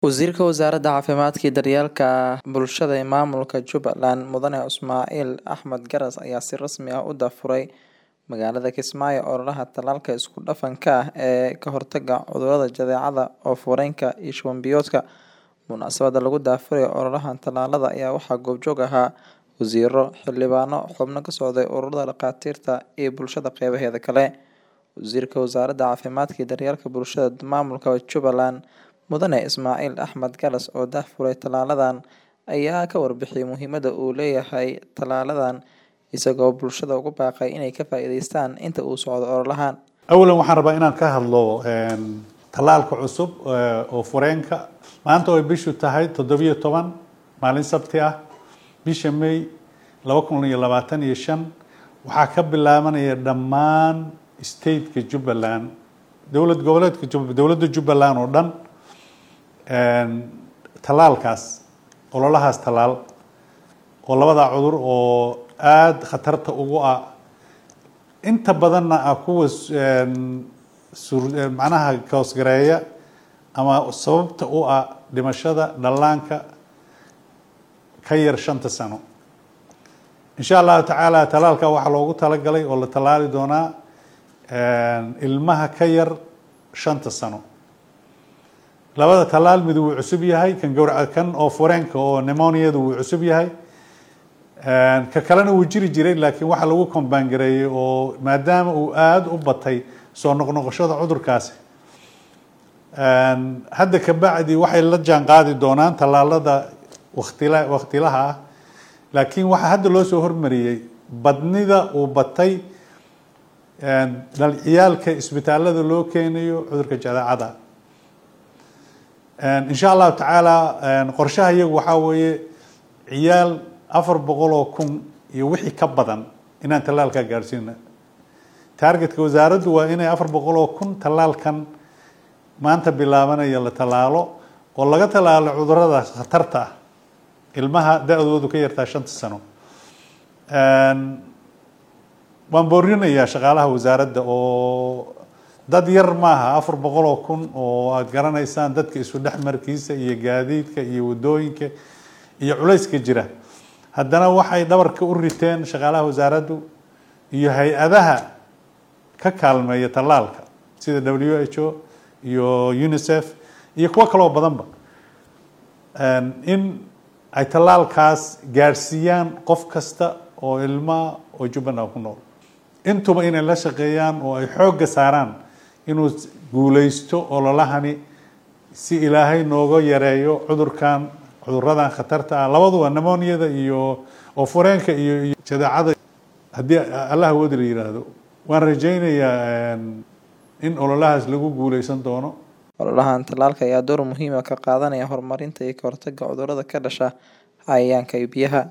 Wasiirka Wasaaradda Caafimaadka iyo Daryeelka Bulshada ee Maamulka Jubbaland Mudane Ismaaciil Axmed Garas ayaa si rasmi ah u daahfuray magaalada Kismaayo ololaha tallaalka isku dhafanka ah ee ka hortagga cudurrada jadeecada, oof-wareenka iyo shuban-biyoodka. Munaasabadda lagu daahfurayo ololahan tallaalada ayaa waxaa goobjoog ahaa wasiirro, xildhibaano, xubno ka socday ururada dhakhaatiirta iyo bulshada qeybaheeda kale. Wasiirka Wasaaradda Caafimaadka iyo Daryeelka Bulshada Maamulka Jubbaland Mudane Ismaaciil Axmed Garas oo daahfuray tallaaladan ayaa ka warbixiyay muhiimadda uu leeyahay tallaaladan isagoo bulshada ugu baaqay inay ka faa'iidaystaan inta uu socdo ololahan. awalan waxaan rabaa inaan ka hadlo tallaalka cusub oo fureenka maanta ay bishu tahay toddobiyo toban maalin sabti ah bisha may laba kun iyo labaatan iyo shan waxaa ka bilaabanaya dhammaan stateka jubbaland dowlad goboleedka dowladda jubbaland oo dhan tallaalkaas ololahaas tallaal oo labada cudur oo aada khatarta ugu ah inta badanna ah kuwa macnaha koosgareeya ama sababta u ah dhimashada dhallaanka ka yar shanta sano insha allahu tacaala tallaalka waxaa loogu talagalay oo la tallaali doonaa ilmaha ka yar shanta sano labada tallaal mid wuu cusub yahay kan gowraca kan oo fureenka oo nemoniada wuu cusub yahay ka kalena wuu jiri jiray laakiin waxaa lagu kombaangareeyey oo maadaama uu aada u batay soo noqnoqoshada cudurkaasi hadda kabacdi waxay la jaan qaadi doonaan tallaalada waktila waktilaha ah laakiin waxaa hadda loo soo hormariyey badnida uu batay ciyaalka isbitaalada loo keenayo cudurka jadeecada insha allahu tacaala qorshaha iyagu waxaa weeye ciyaal afar boqol oo kun iyo wixii ka badan inaan tallaalkaa gaadhsiina targetka wasaaraddu waa inay afar boqol oo kun tallaalkan maanta bilaabanaya la tallaalo oo laga tallaalo cudurada khatarta ah ilmaha da-doodu ka yartaa shanta sano waan boorinayaa shaqaalaha wasaaradda oo dad yar maaha afar boqol oo kun oo aada garanaysaan dadka isu dhexmarkiisa iyo gaadiidka iyo waddooyinka iyo culayska jira haddana waxay dhabarka u riteen shaqaalaha wasaaraddu iyo hay-adaha ka kaalmeeya tallaalka sida w h o iyo unicef iyo kuwo kaloo badanba in ay tallaalkaas gaadhsiiyaan qof kasta oo ilmaa oo jubbaland ku nool intuba inay la shaqeeyaan oo ay xoogga saaraan inuu guulaysto ololahani si ilaahay nooga yareeyo cudurkan cuduradan khatarta ah labaduba nemoniada iyo oo fureenka iyo iyo jadeecada haddii allah awoodi la yidhaahdo waan rajaynayaa in ololahaas lagu guulaysan doono ololahan tallaalka ayaa door muhiima ka qaadanaya horumarinta iyo ka hortagga cudurrada ka dhasha cayayaanka iyo biyaha